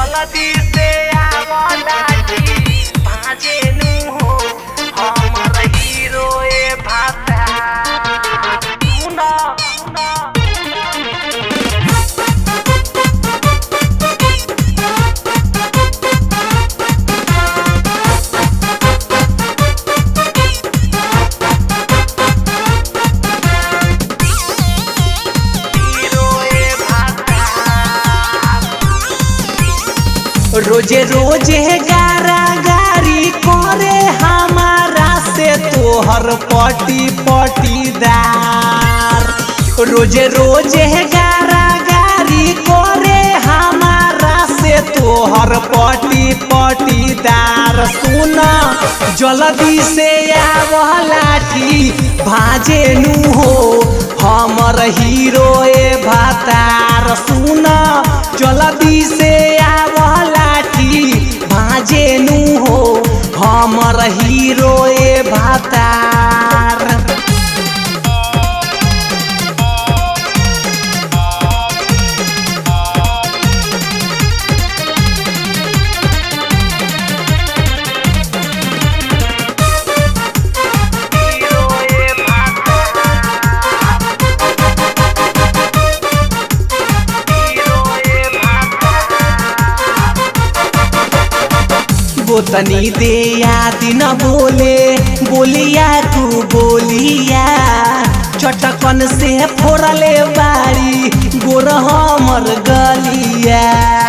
जल्दी से आवला जी भाजे नु हो हमर हीरो ए भाता सुना सुना हीरो ए भाता रोजे रोजे गारा गारी करे हमारा से तोहर पटी पटीदार रोजे रोजे गारा गारी करे हमारा से तोहर पटी पटीदार सुना जल्दी से आवला की भाजे नु हो हमर हीरो ए भातार सुना जल्दी से आवला की भाजे नु हो हमर हीरो ए भातार हीरो ए भाता हीरो ए भाता गोतनी दे याद न बोले बोलिया तू बोलिया चटकन से फोड़ले बारी गोर हमर गलिया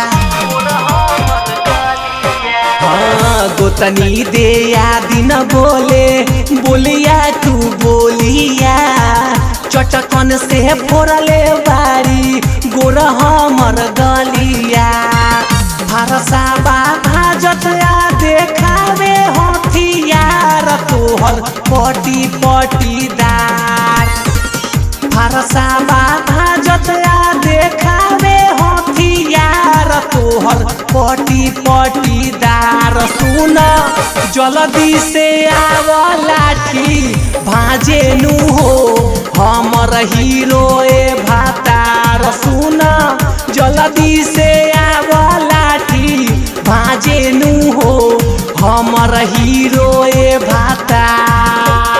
हाँ गोतनी दे याद न बोले बोलिया तू बोलिया चटकन से फोड़ले बारी गोर हमर गलिया भरसा बाधा जतया देखावे हथियार तोहर पटी पटीदार भरसा बाधा जतया देखावे हथियार तोहर पटी पटीदार सुन जल्दी से आव लाठी भाजे नु हो हमर हीरो ए भातार सुन जल्दी से आव लाठी भाजे नु हो हमर हीरो ए भातार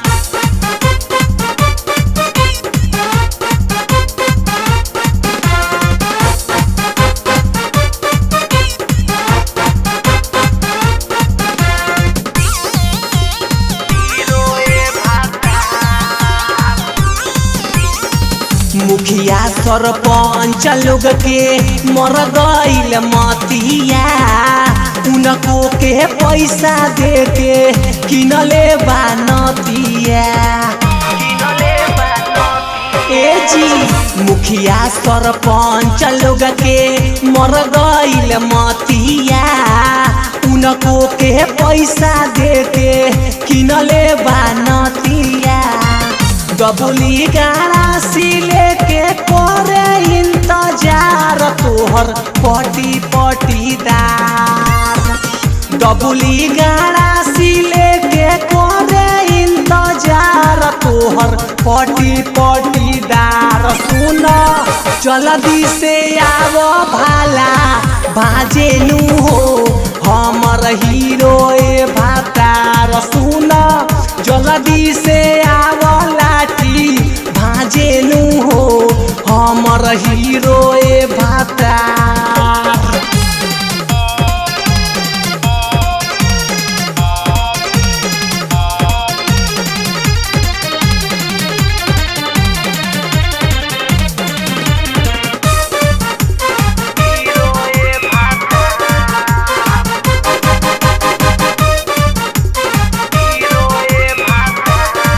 हीरो ए भाता मुखिया सरपंच लोग के मर गईल मतिया उनको के पैसा दे के किनले बानतिया किनले बनती ए जी मुखिया सरपंच लोग के मर गईल मतिया उनको के पैसा दे के किनले बानतिया डबुली गाड़ा सिले के करे इंतजार तोहर पटी पटीदार डबुली गाड़ा सिले के करे इंतजार तोहर पटी पटीदार सुन जल्दी से आव भाला बाजे नु हो हमर हीरो ए भातार सुन जल्दी से आव लाठी भाजे नु हो हमर हीरो ए भातार हीरो ए भाता हीरो ए भाता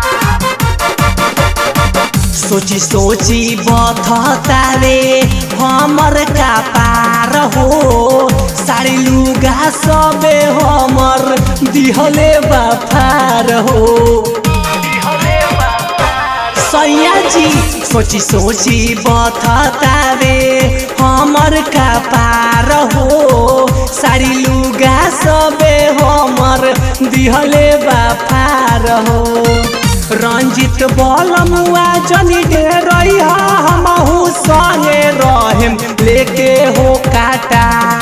सोची सोची बथता रे हमर का पार हो साड़ी लुगा सबे हमर दिहले बाफार हो हले भाता सैया जी सोची सोची बथता रे हमर का पार हो साड़ी लुगा सबे हमर दिहले बाफार हो रंजित बलमुआ जनी दे रही हमहू संगे रहेम लेके हो काटा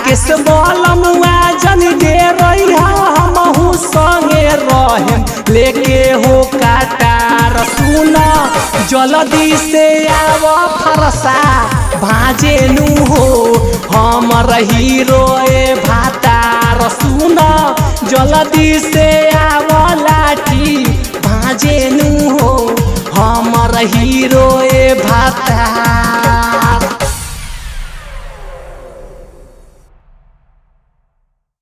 राकेश बलमुआ जन दे रही हमहू संगे रहेम लेके हो काटार सुन जल्दी से आव फरसा भाजे नु हो हमर हीरो ए भातार सुन जल्दी से आव लाठी भाजे नु हो हमर हीरो ए भातार